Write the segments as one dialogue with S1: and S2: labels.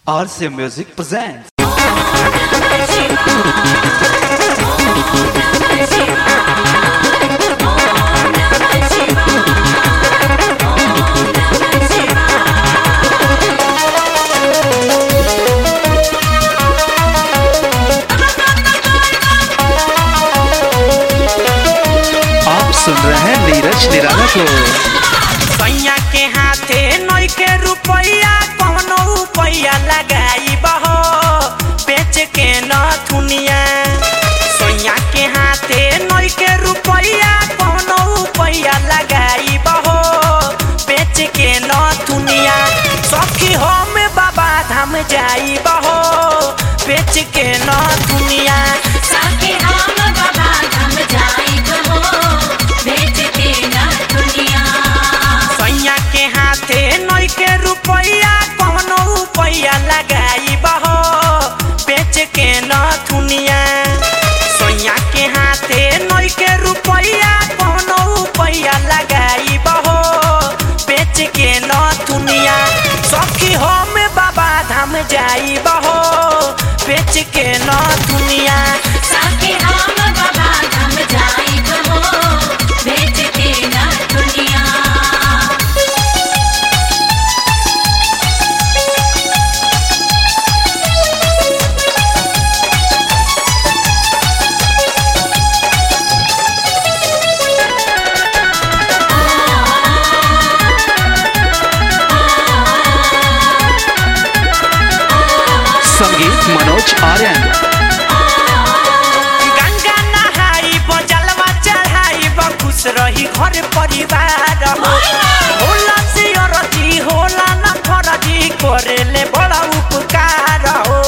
S1: RCA Music presents. आप सुन रहे हैं नीरज निराला को
S2: सैया के हाथे नई के रुपया कौनो रुपया लगाई बहो बेच के न थुनिया सैया के हाथे नई के रुपया कौनो रुपया लगाई बहो बेच के न थुनिया सखी हम बाबा धाम जाई बहो बेच के न थुनिया
S3: साके हम बाबा धाम जाइब हो बेच के न दुनिया
S2: सैया के हाथे नई के रुपया कौनो रुपया लगाई बहो बेच के न थुनिया सैया के हाथे नई के रुपया कौनो रुपया लगाई बहो बेच के न थुनिया सखी हम बाबा धाम जाई बहो बेच के न थुनिया
S3: साके हम बाबा धाम जाइब हो बेच के न दुनिया
S1: संगीत मनोज आर्यन
S2: गंगा नहाई जलवा चढ़ाई खुश रही घर परिवार हो। होला से अरजी होला न फरजी करेले बड़ा उपकार हो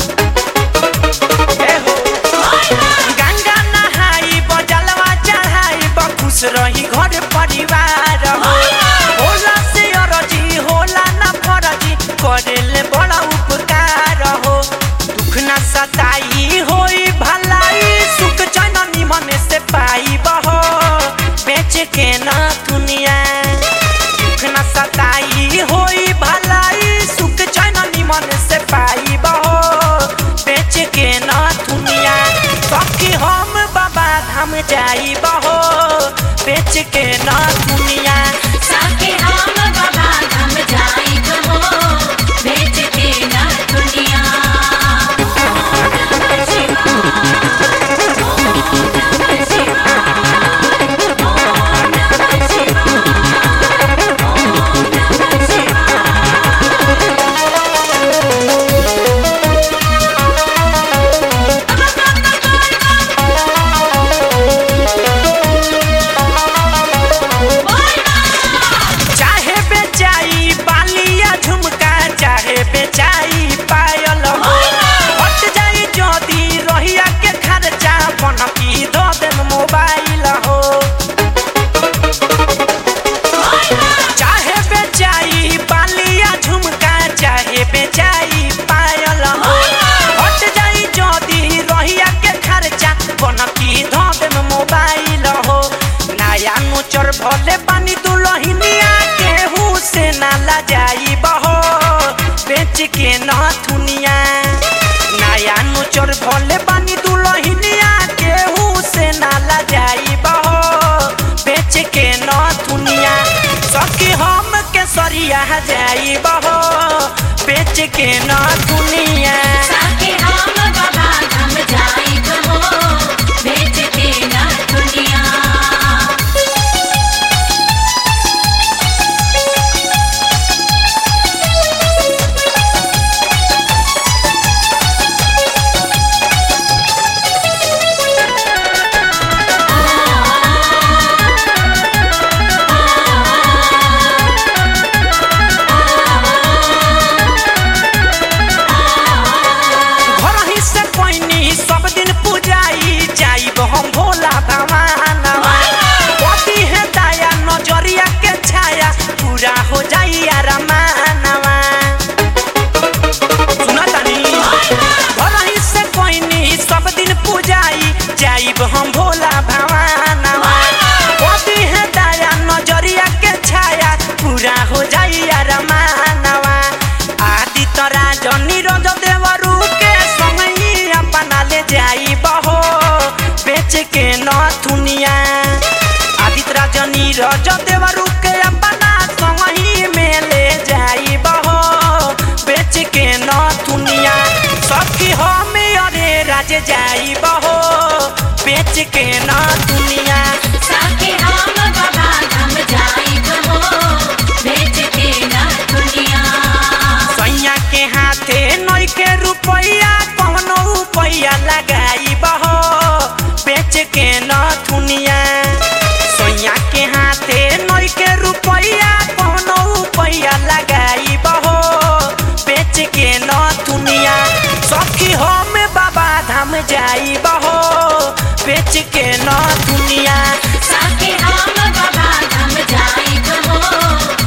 S2: ए हो। गंगा नहाई जलवा चढ़ाई खुश रही घर परिवार हो। होला से अरजी होला न फरजी करेले बड़ा उपकार हो दुख न सताई होई भलाई सुख चैन निमन से पाई बहो बेच के न दुनिया दुख न सताई होई भलाई सुख चैन निमन से पाई बहो बेच के न दुनिया सखी हम बाबा धाम जाई बहो बेच के न दुनिया
S3: साके हम बाबा धाम जाइब हो बेच के न दुनिया
S2: चाहे बेचाई बालिया झुमका चाहे बेचाई पायल हो हट जाई जदी रहिया के खर्चा बनकी दो दिन मोबाइल हो चाहे बेचाई बालिया झुमका चाहे बेचाई पायल हो हट जाई जदी रहिया के खर्चा बनकी दो दिन मोबाइल हो नया नुचर भले पानी दुलहिनिया केहू से ना ला जाई बहो बेच के न थुनिया नया नुचर भले पानी दुलहिनिया केहू से ना ला जाई बहो बेच के न थुनिया सखी हम के सरिया जाई बहो बेच के न थुनिया
S3: साके हम बाबा धाम जाइब हो बेच के न दुनिया
S2: बेच के न दुनिया
S3: साके हम बाबा धाम जाइब हो बेच के न दुनिया
S2: सैया के हाथे नई के रुपया कौनो रुपया लगाई बहो बेच के न दुनिया सैया के हाथे नई के रुपया कौनो रुपया लगाई बहो बेच के न दुनिया सखी हम बाबा धाम जाई बहो बेच के न दुनिया
S3: साके हम बाबा धाम जाइब हो